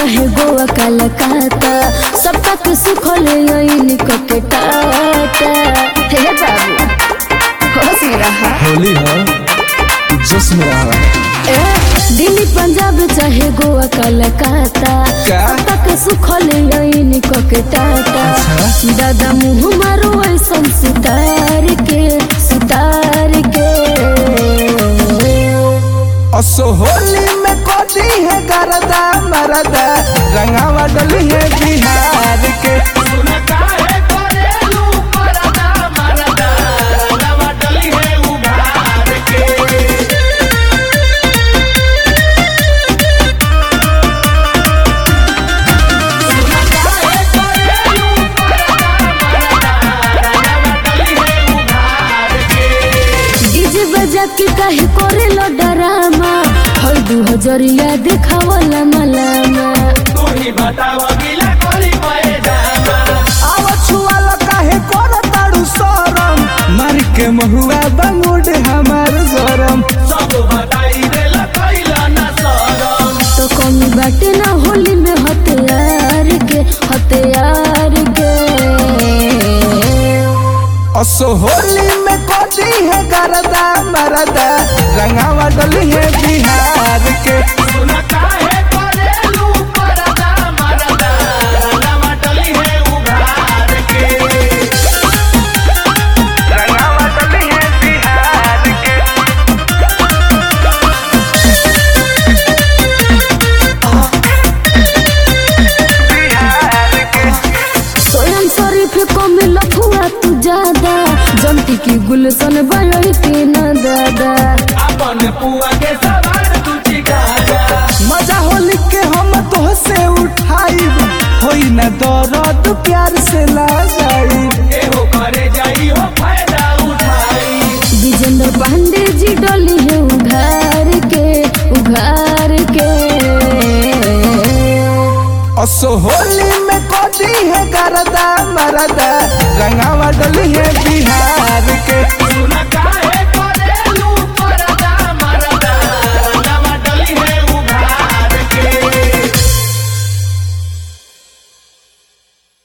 चाहे गोवा कलकत्ता सब तक सुखल यही के टाटा हे बाबू होश में रहा होली हो जोश में रहा ए, दिल्ली पंजाब चाहे गोवा कलकत्ता का? सब तक सुखल यही के टाटा अच्छा। दादा मुँह मारो ऐसन सितार के सितार के असो होली में कोदी है गरदा मरदा रंगावा डली है बिहार के डीजे बजा के काहे करे लो डरामा हर दू हजरिया देखावला मलामा आव छुआला काहे कोन ताड़ू सरम मार के महुआ बंगुड हमार गरम तो कमी बाटे ना होली में हथियार के हथियार के असो होली में कोदी है गरदा मरदा रंगावा डली है बिहार के रंगावा डली है बिहार के बिहार के सोयम शरीफ को मिल हुआ तू ज्यादा जमती की गुलशन बयोई के ना दादा